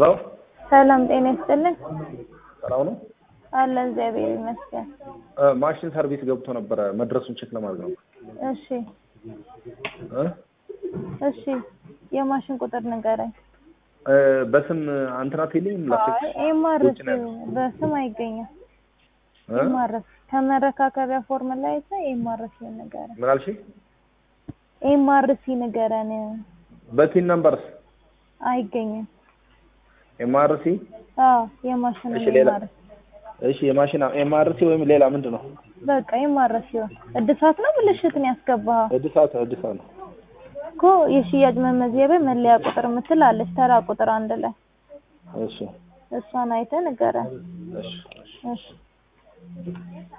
ሄሎ ሰላም ጤና ይስጥልን። ሰላም ነው። አለ እግዚአብሔር ይመስገን። እ ማሽን ሰርቪስ ገብቶ ነበረ መድረሱን ቼክ ለማድረግ ነው። እሺ እ እሺ የማሽን ቁጥር ንገረኝ። እ በስም አንተና ቴሌም ላስክ አይ ኤምአርሲ ውጭ ነው ያለው። በስም አይገኝም። እ ኤምአርሲ ከመረካከቢያ ፎርም ላይ አይተህ ኤምአርሲ ንገረን። ምን አልሽ? ኤምአርሲ ንገረን። በቲን ነምበርስ አይገኝም። ኤምአርሲ አዎ የማሽን እሺ ሌላ ኤምአርሲ እሺ የማሽን ኤምአርሲ ወይም ሌላ ምንድን ነው? በቃ ኤምአርሲ እድሳት ነው ብልሽትን ያስገባኸው እድሳት እድሳት ነው። እኮ የሽያጭ መመዝገቢያ መለያ ቁጥር የምትል አለች ተራ ቁጥር አንድ ላይ እሺ እሷን አይተህ ንገረን። እሺ እሺ